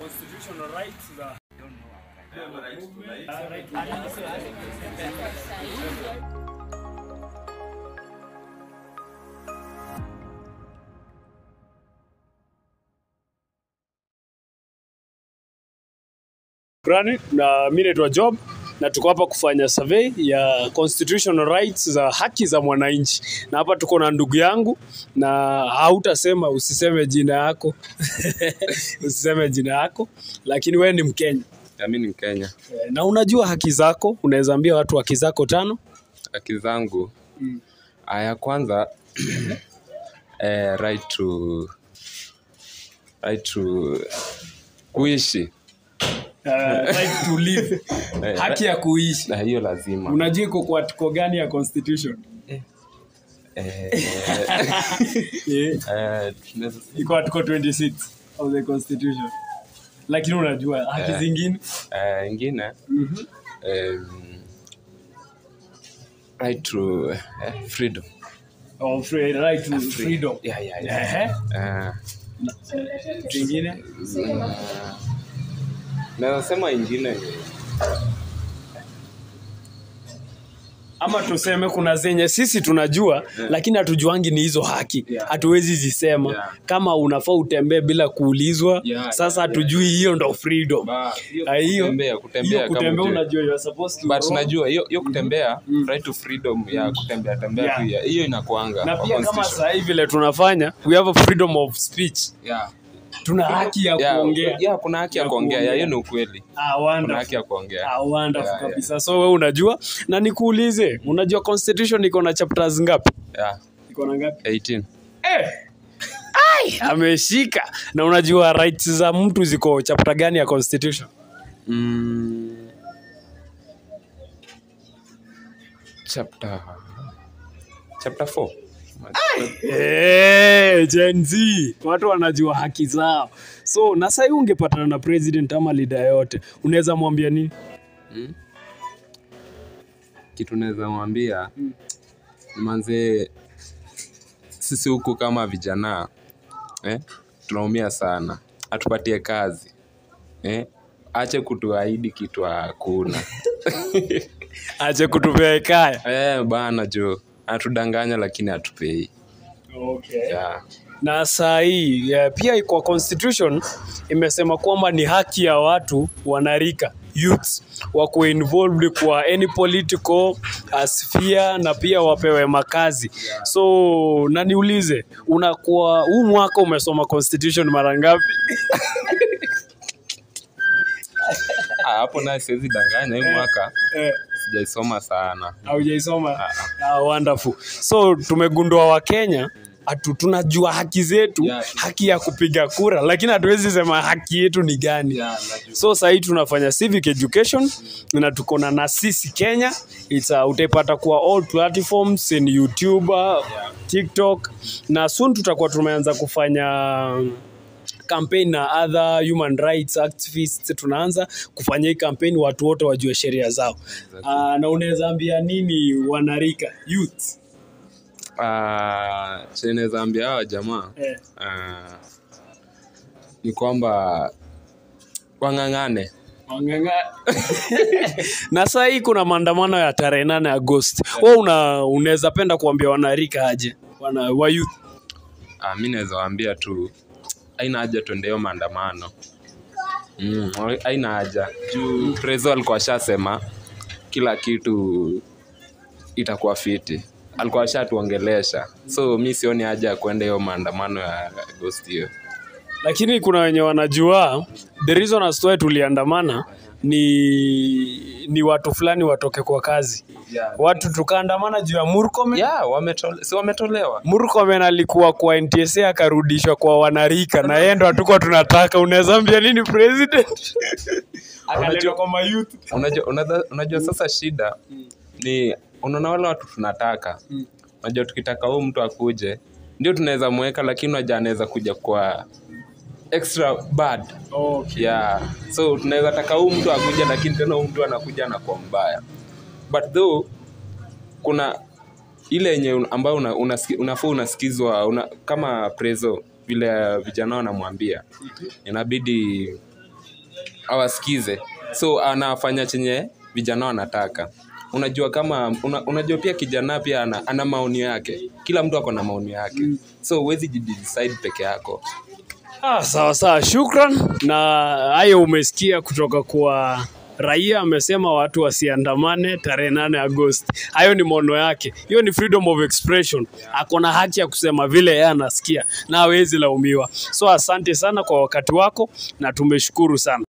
constitutional rights za Granny, na mimi naitwa Job na tuko hapa kufanya survey ya constitutional rights za haki za mwananchi, na hapa tuko na ndugu yangu, na hautasema usiseme jina yako usiseme jina yako, lakini wewe ni Mkenya Ya, mi ni Mkenya. Eh, na unajua haki zako. Unaweza ambia watu haki zako tano. Haki zangu Ah, ya kwanza eh, right to right to kuishi Uh, right to live, Eh, haki ya kuishi. na hiyo lazima Unajua iko kwa article gani ya constitution? eh, Eh, eh, tunaweza- iko article 26 of the constitution, lakini unajua haki Eh. zingine eh, ingine em, right to eh, freedom oh, free, right to freedom. yeah, yeah, yeah. Ehe. Eh, Zingine naweza sema ingine ama tuseme kuna zenye sisi tunajua lakini hatujuangi ni hizo haki Yeah. hatuwezi zisema Yeah. kama unafaa utembee bila kuulizwa Yeah, sasa yeah, hatujui hiyo ndo freedom Ba, hiyo Ah, hiyo kutembea kutembea hiyo kama kutembea ujue. unajua you are supposed to but roam. najua hiyo hiyo kutembea right to freedom ya kutembea tembea Yeah. tu ya- hiyo inakuanga na kwa pia kama constitution. saa hii vile tunafanya we have a freedom of speech yeah. tuna haki ya Yeah, kuongea yeah, kuna haki ya Ya kuongea kuongea. ya hiyo ni ukweli ah, kuna wonderful. haki ya kuongea Ah, wonderful Yeah, yeah. kabisa so we unajua na nikuulize unajua constitution iko na chapters ngapi yeah. iko na ngapi 18 eh. Ai, ameshika na unajua rights za mtu ziko chapter gani ya constitution mm. chapter chapter 4 Eh, Gen Z watu wanajua haki zao so na sahii ungepatana na president ama leader yote unaweza mwambia nini kitu naweza mwambia manze sisi huku kama vijana eh, tunaumia sana atupatie kazi eh, ache kutuahidi kitu hakuna ache kutupea kaya eh, bana jo atudanganya lakini atupei okay. yeah. na saa hii ya, pia kwa constitution imesema kwamba ni haki ya watu wanarika youths wako involved kwa any political uh, sphere na pia wapewe makazi so na niulize unakuwa huu mwaka umesoma constitution mara ngapi Ah, hapo naye siwezi danganya hii mwaka eh, sijaisoma sana haujaisoma ah, wonderful so tumegundua wakenya atu tunajua haki zetu Yeah. haki ya kupiga kura lakini hatuwezi sema haki yetu ni gani so sahii tunafanya civic education na tuko na na sisi kenya It's, uh, utaipata kwa all platforms in youtube uh, tiktok na soon tutakuwa tumeanza kufanya campaign na other human rights activists tunaanza kufanya hii campaign watu wote wajue sheria zao uh, na unaweza ambia nini wanarika youth Ah, chenye naweza ambia hawa jamaa eh. ah, ni kwamba wang'ang'ane Wanganga. na saa hii kuna maandamano ya tarehe nane Agosti. Wewe una unaweza penda kuambia wanarika aje wana wa youth Ah, mi naweza waambia tu aina haja tuende hiyo maandamano mm, aina haja juu prezo alikuwa ashasema kila kitu itakuwa fiti alikuwa ashatuongelesha so mi sioni haja ya kuenda hiyo maandamano ya agosti hiyo lakini kuna wenye wanajua the reason as to why tuliandamana ni ni watu fulani watoke kwa kazi watu tukaandamana juu ya Murkomen yeah, wametole, si wametolewa Murkomen alikuwa kwa NTSA akarudishwa kwa wanarika na yeye ndo hatukuwa tunataka. Unaweza ambia nini president? Akaletwa kwa mayouth. unajua, unajua, unajua sasa shida ni unaona wale watu tunataka unajua tukitaka huu mtu akuje ndio tunaweza mweka lakini unajua anaweza kuja kwa extra bad Okay. yeah so tunaweza taka huu mtu akuja lakini tena huu mtu anakuja anakuwa mbaya but though kuna ile yenye un- ambayo una, unasiki- unafaa unasikizwa una, kama prezo vile vijana wanamwambia inabidi awasikize so anafanya chenye vijana wanataka unajua kama una, unajua pia kijana pia ana, ana maoni yake kila mtu ako na maoni yake so huwezi jidecide peke yako Ah, sawa sawa, shukran. Na hayo umesikia kutoka kwa raia, amesema watu wasiandamane tarehe nane Agosti. Hayo ni maono yake, hiyo ni freedom of expression. Ako na haki ya kusema vile yeye anasikia na hawezi laumiwa. So asante sana kwa wakati wako na tumeshukuru sana.